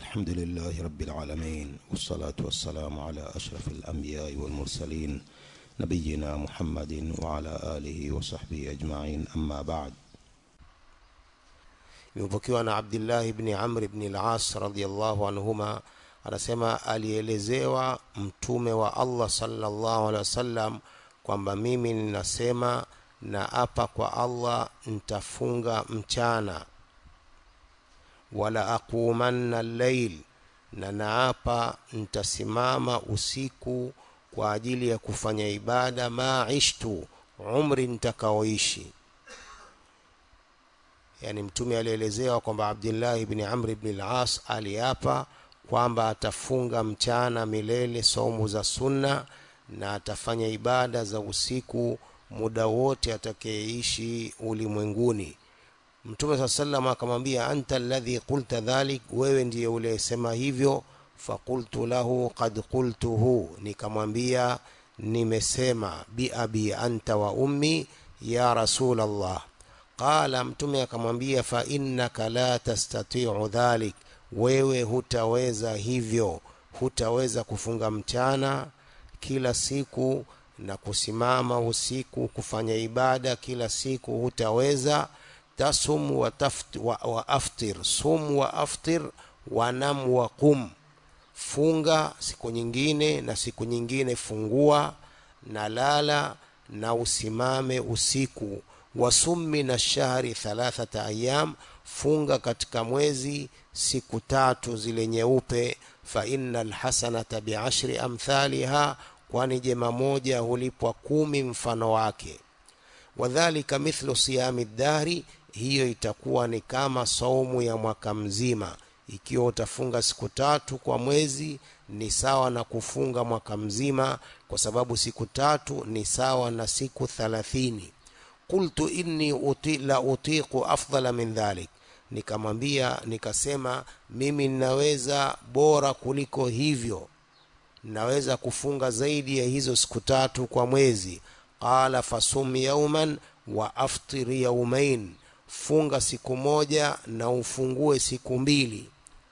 الحمد لله رب العالمين والصلاة والسلام على أشرف الأنبياء والمرسلين نبينا محمد وعلى آله وصحبه أجمعين أما بعد imepokewa na abdullah ibni amr ibni las radiallahu anhuma anasema alielezewa mtume wa allah salllahu alehi wasallam kwamba mimi ninasema na apa kwa allah ntafunga mchana wala aqumanna llail na naapa ntasimama usiku kwa ajili ya kufanya ibada ma ishtu umri ntakaoishi yani mtume alielezewa kwamba abdillahi bni amri bni las aliapa kwamba atafunga mchana milele saumu za sunna na atafanya ibada za usiku muda wote atakayeishi ulimwenguni mtume saa salam akamwambia anta alladhi qulta dhalik wewe ndiye uliyesema hivyo fakultu lahu qad qultuhu nikamwambia nimesema biabi anta wa ummi ya rasul allah qala mtume akamwambia fa innaka la tastatiu dhalik wewe hutaweza hivyo hutaweza kufunga mchana kila siku na kusimama usiku kufanya ibada kila siku hutaweza tasum wa, taft, wa, wa aftir sum wa aftir wanam wa qum funga siku nyingine na siku nyingine fungua na lala na usimame usiku wasummi na shahri thalathata ayam funga katika mwezi siku tatu zile nyeupe fa inna lhasanata biashri amthaliha kwani jema moja hulipwa kumi mfano wake wadhalika mithlu siyami ddahri hiyo itakuwa ni kama saumu ya mwaka mzima ikiwa utafunga siku tatu kwa mwezi ni sawa na kufunga mwaka mzima kwa sababu siku tatu ni sawa na siku thalathini qultu inni uti, la utiqu afdala min dhalik nikamwambia nikasema mimi ninaweza bora kuliko hivyo naweza kufunga zaidi ya hizo siku tatu kwa mwezi qala fasum yauman wa aftir yaumain funga siku moja na ufungue siku mbili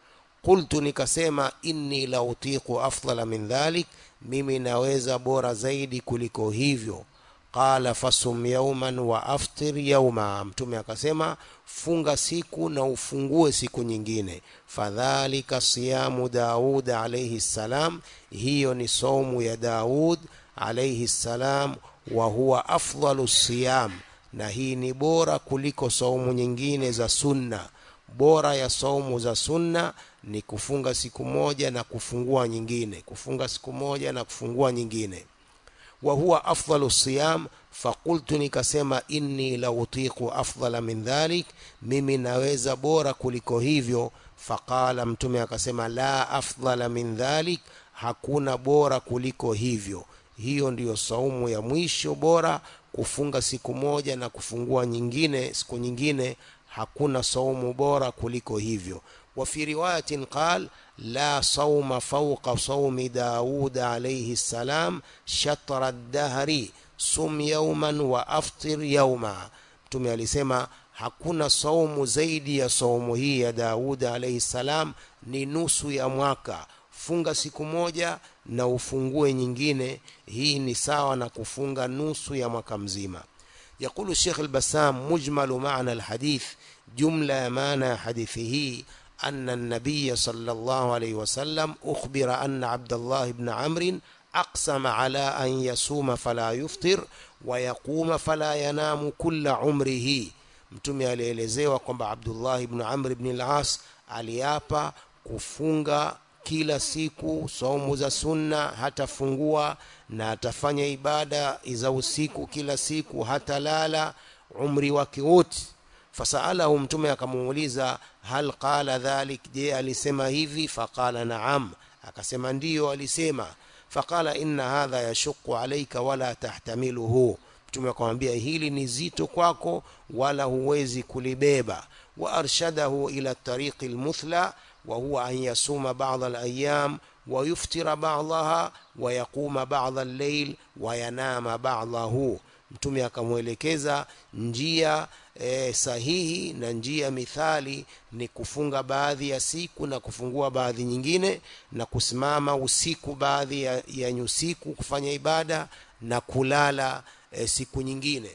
qultu nikasema inni la utiqu afdala min dhalik mimi naweza bora zaidi kuliko hivyo qala fasum yauman wa aftir yauma mtume akasema funga siku na ufungue siku nyingine fadhalika siyamu daud alaihi ssalam hiyo ni saumu ya daud alaihi ssalam wa huwa afdalu siyam na hii ni bora kuliko saumu nyingine za sunna bora ya saumu za sunna ni kufunga siku moja na kufungua nyingine kufunga siku moja na kufungua nyingine wa huwa afdalu siyam fakultu nikasema inni la utiqu afdala min dhalik mimi naweza bora kuliko hivyo faqala mtume akasema la afdala min dhalik hakuna bora kuliko hivyo hiyo ndiyo saumu ya mwisho bora kufunga siku moja na kufungua nyingine siku nyingine hakuna saumu bora kuliko hivyo وفي رواية قال لا صوم فوق صوم داود عليه السلام شطر الدهر صم يوما وأفطر يوما mtume alisema hakuna saumu zaidi ya saumu hii ya daudi alaihi salam ni nusu ya mwaka funga siku moja na ufungue nyingine hii ni sawa na kufunga nusu ya mwaka mzima yaqulu shekh lbasam mujmalu mana alhadith jumla ya maana ya hadithi hii أن النبي صلى الله عليه وسلم أخبر أن عبد الله بن عمرو أقسم على أن يصوم فلا يفطر ويقوم فلا ينام كل عمره mtume alielezewa kwamba abdullahi bnu amri bni las aliapa kufunga kila siku saumu za sunna hatafungua na atafanya ibada za usiku kila siku hatalala umri wake wote fasalahu mtume akamuuliza hal qala dhalik je alisema hivi faqala naam akasema ndiyo alisema faqala inna hadha yashuqu alaika wala tahtamiluhu mtume akamwambia hili ni zito kwako wala huwezi kulibeba wa arshadahu ila tariqi lmuthla wa huwa an yasuma bada alayam ويفطر بعضها ويقوم بعض الليل وينام بعضه mtume akamwelekeza njia e, sahihi na njia mithali ni kufunga baadhi ya siku na kufungua baadhi nyingine na kusimama usiku baadhi ya, ya nyusiku kufanya ibada na kulala e, siku nyingine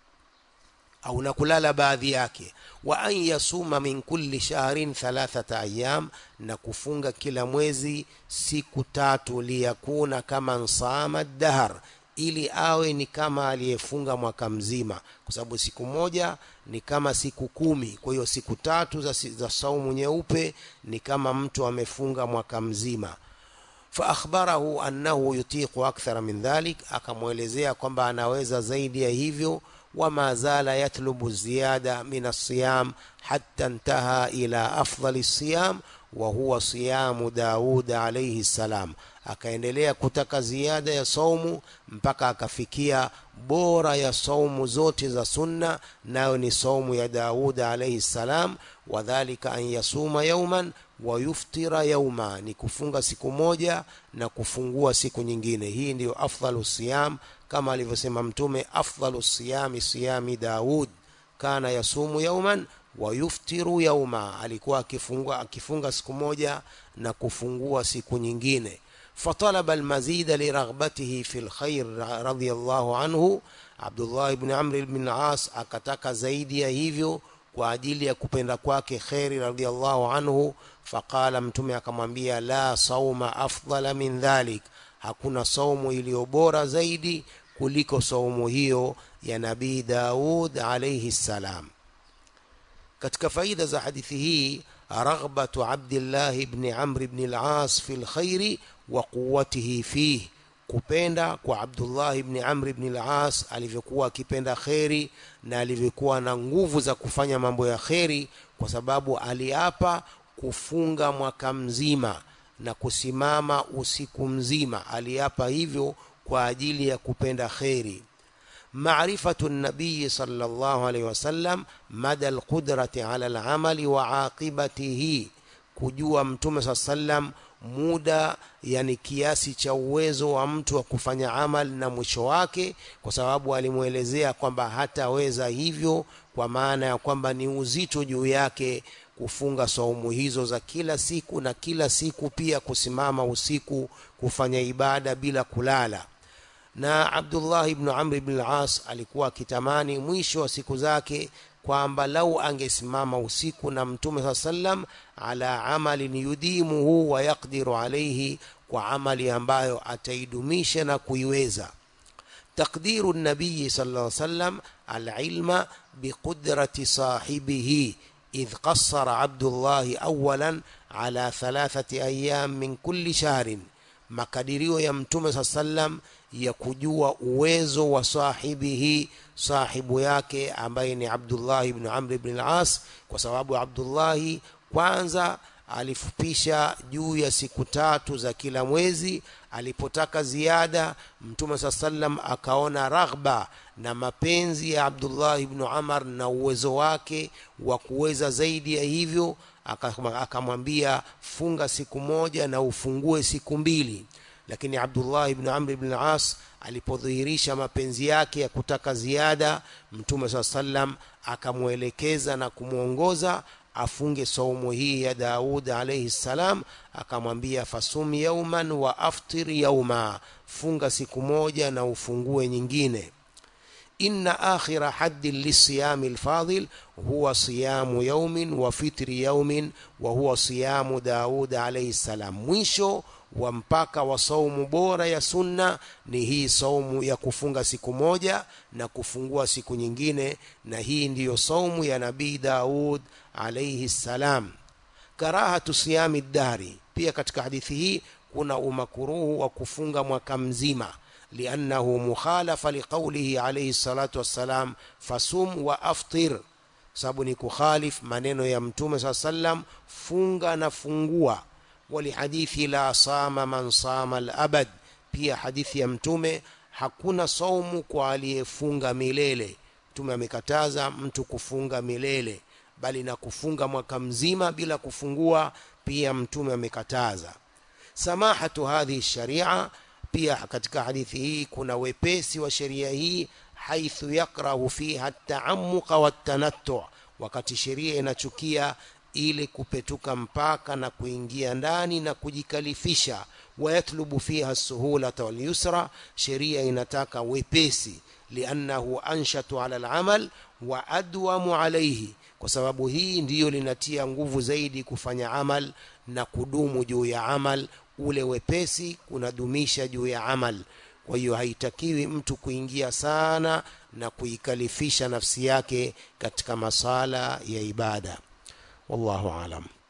au na kulala baadhi yake wa an yasuma min kulli shahrin thalathata ayam na kufunga kila mwezi siku tatu liyakuna kama nsama dahar ili awe ni kama aliyefunga mwaka mzima kwa sababu siku moja ni kama siku kumi kwa hiyo siku tatu za, za saumu nyeupe ni kama mtu amefunga mwaka mzima faakhbarahu annahu yutiqu akthara min dhalik akamwelezea kwamba anaweza zaidi ya hivyo وما زال يطلب الزيادة من الصيام حتى انتهى إلى أفضل الصيام وهو صيام داود عليه السلام akaendelea kutaka ziada ya saumu mpaka akafikia bora ya saumu zote za sunna nayo ni saumu ya daud alaihi ssalam wadhalika an yasuma yauman wayuftira yauma ni kufunga siku moja na kufungua siku nyingine hii ndiyo afdalu siyam kama alivyosema mtume afdalu siyami siyami daud kana yasumu yauman wayuftiru yauma alikuwa akifunga, akifunga siku moja na kufungua siku nyingine فطلب المزيد لرغبته في الخير رضي الله عنه عبد الله بن عمرو بن العاص akataka zaidi ya hivyo kwa ajili ya kupenda kwake kheri radhiallahu anhu faqala mtume akamwambia la sauma afdala min dhalik hakuna saumu iliyo bora zaidi kuliko saumu hiyo ya nabii daud alaihi ssalam katika faida za hadithi hii raghbatu abdillahi bni amri bni las fi lkhairi wa quwatihi fih kupenda kwa abdullah ibni amri ibni las alivyokuwa akipenda kheri na alivyokuwa na nguvu za kufanya mambo ya kheri kwa sababu aliapa kufunga mwaka mzima na kusimama usiku mzima aliapa hivyo kwa ajili ya kupenda kheri معرفة النبي صلى الله عليه وسلم مدى القدرة على العمل وعاقبته kujua mtume saa sallam muda yani kiasi cha uwezo wa mtu wa kufanya amal na mwisho wake kwa sababu alimwelezea kwamba hataweza hivyo kwa maana ya kwamba ni uzito juu yake kufunga saumu hizo za kila siku na kila siku pia kusimama usiku kufanya ibada bila kulala na abdullah ibnu amri bn las alikuwa akitamani mwisho wa siku zake kwamba lau angesimama usiku na mtume saa sallam ala amalin yudimuhu wa yaqdiru alaihi kwa amali ambayo ataidumisha na kuiweza taqdiru nabiyi sal lla sallam alilma biqudrati sahibihi idh qassara abdullahi awalan ala thalathati ayam min kulli shahrin makadirio ya mtume saa sallam ya kujua uwezo wa sahibihi sahibu yake ambaye ni abdullahi ibnu amri bni las kwa sababu abdullahi kwanza alifupisha juu ya siku tatu za kila mwezi alipotaka ziada mtume saa sallam akaona raghba na mapenzi ya abdullah ibnu amar na uwezo wake wa kuweza zaidi ya hivyo akamwambia funga siku moja na ufungue siku mbili lakini abdullah ibnu amri bni las alipodhihirisha mapenzi yake ya kutaka ziada mtume saa sallam akamwelekeza na kumwongoza afunge saumu hii ya daud alaihi ssalam akamwambia fasum yauman wa aftir yauma funga siku moja na ufungue nyingine inna akhira haddin lisiyami lfadil huwa siyamu yaumin wa fitri yaumin wa huwa siyamu daud alaihi ssalam mwisho wa mpaka wa saumu bora ya sunna ni hii saumu ya kufunga siku moja na kufungua siku nyingine na hii ndiyo saumu ya nabii daud alaihi ssalam karahatu siyami dahri pia katika hadithi hii kuna umakuruhu wa kufunga mwaka mzima liannahu mukhalafa liqaulihi alaihi salatu wassalam fasum wa aftir sababu ni kukhalif maneno ya mtume saa sallam funga na fungua walihadithi la sama man sama alabad pia hadithi ya mtume hakuna saumu kwa aliyefunga milele mtume amekataza mtu kufunga milele bali na kufunga mwaka mzima bila kufungua pia mtume amekataza samahatu hadhihi sharia pia katika hadithi hii kuna wepesi wa sheria hii haithu yakrahu fiha taamuqa watanattu wakati sheria inachukia ili kupetuka mpaka na kuingia ndani na kujikalifisha wayatlubu fiha suhulata walyusra sheria inataka wepesi liannahu anshatu ala alamal wa adwamu alaihi kwa sababu hii ndiyo linatia nguvu zaidi kufanya amal na kudumu juu ya amal ule wepesi kunadumisha juu ya amal kwa hiyo haitakiwi mtu kuingia sana na kuikalifisha nafsi yake katika masala ya ibada wallahu alam